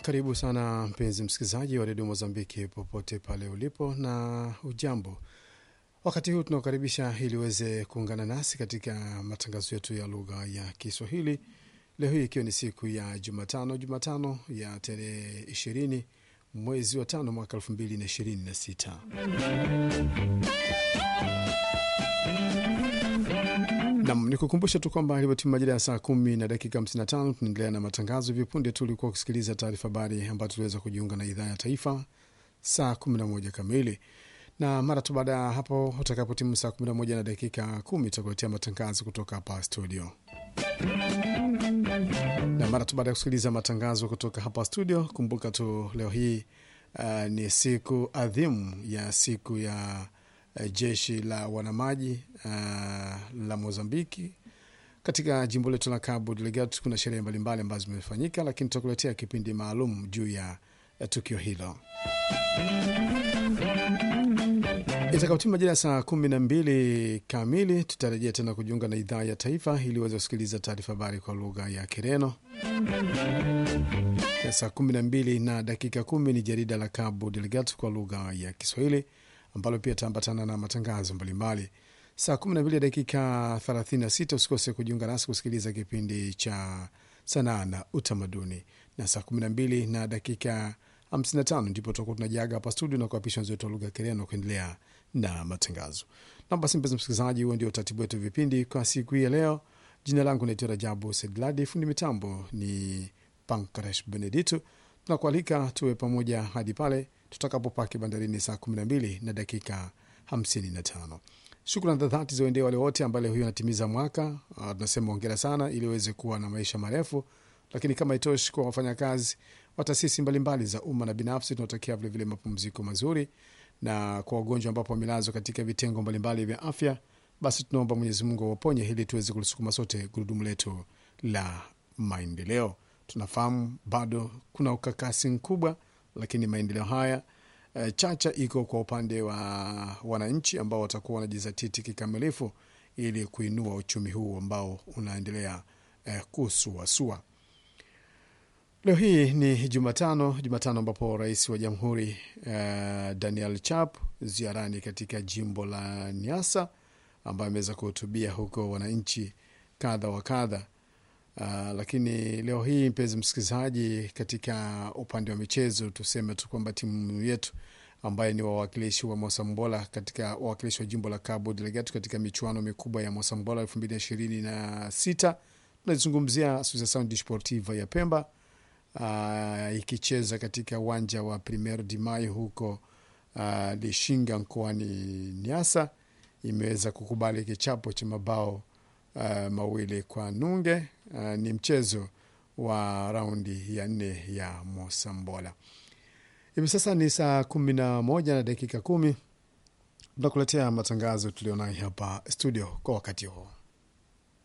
karibu sana mpenzi msikilizaji wa redio Mozambiki popote pale ulipo, na ujambo. Wakati huu tunakukaribisha ili uweze kuungana nasi katika matangazo yetu ya lugha ya Kiswahili leo hii ikiwa ni siku ya Jumatano, Jumatano ya tarehe ishirini mwezi wa tano mwaka elfu mbili na ishirini na sita. Nam ni kukumbusha tu kwamba ilivyotimu majira ya saa kumi na dakika 55 tunaendelea na matangazo. Hivi punde tu ulikuwa ukisikiliza taarifa habari ambayo tuliweza kujiunga na idhaa ya taifa saa 11 kamili, na mara tu baada ya hapo utakapotimu saa 11 na dakika kumi tutakuletea matangazo kutoka hapa studio, na mara tu baada ya kusikiliza matangazo kutoka hapa studio, kumbuka tu leo hii uh, ni siku adhimu ya siku ya uh, jeshi la wanamaji uh, la Mozambiki katika jimbo letu la Cabo Delgado. Kuna sherehe mbalimbali ambazo zimefanyika, lakini tutakuletea kipindi maalum juu ya uh, tukio hilo itakapotima majira ya saa kumi na mbili kamili. Tutarejea tena kujiunga na idhaa ya taifa ili uweze kusikiliza taarifa habari kwa lugha ya Kireno. Ya saa kumi na mbili na dakika kumi ni jarida la Cabo Delgado kwa lugha ya Kiswahili ambalo pia taambatana na matangazo mbalimbali. Saa kumi na mbili dakika thelathini na sita usikose kujiunga nasi kusikiliza kipindi cha sanaa na utamaduni, na saa kumi na mbili na dakika 55 ndipo tutakuwa tunajiaga hapa studio na kuapisha wenzetu wa lugha ya Kireno kuendelea na matangazo. Na basi, mpenzi msikilizaji, huo ndio utaratibu wetu vipindi kwa siku hii ya leo. Jina langu naitwa Rajabu Sedladi, fundi mitambo ni Pankresh Benedito. Tunakualika tuwe pamoja hadi pale tutakapopaki bandarini saa 12 na dakika 55. Shukran za dhati ziwaendee wale wote ambao leo hiyo anatimiza mwaka. Uh, tunasema ongera sana, ili uweze kuwa na maisha marefu. Lakini kama itoshi kwa wafanyakazi wa taasisi mbalimbali za umma na binafsi, tunatakia vilevile mapumziko mazuri, na kwa wagonjwa ambapo wamelazwa katika vitengo mbalimbali vya afya, basi tunaomba Mwenyezi Mungu awaponye ili tuweze kulisukuma sote gurudumu letu la maendeleo. Tunafahamu bado kuna ukakasi mkubwa, lakini maendeleo haya e, chacha iko kwa upande wa wananchi ambao watakuwa wanajizatiti kikamilifu ili kuinua uchumi huu ambao unaendelea e, kusuasua. Leo hii ni Jumatano, Jumatano ambapo rais wa jamhuri uh, Daniel Chap ziarani katika jimbo la Niasa, ambaye ameweza kuhutubia huko wananchi kadha wa kadha. Uh, lakini leo hii mpenzi msikilizaji, katika upande wa michezo tuseme tu kwamba timu yetu ambaye ni wawakilishi wa Mosambola katika wawakilishi wa jimbo la Cabo Delgado katika michuano mikubwa ya Mosambola elfu mbili na ishirini na sita tunazungumzia Associação Desportiva ya Pemba Uh, ikicheza katika uwanja wa Primeiro de Mayo huko uh, Lishinga mkoani Niasa, imeweza kukubali kichapo cha mabao uh, mawili kwa nunge. Uh, ni mchezo wa raundi ya nne ya Mosambola. Hivi sasa ni saa kumi na moja na dakika kumi. Tunakuletea matangazo tulionayo hapa studio kwa wakati huo.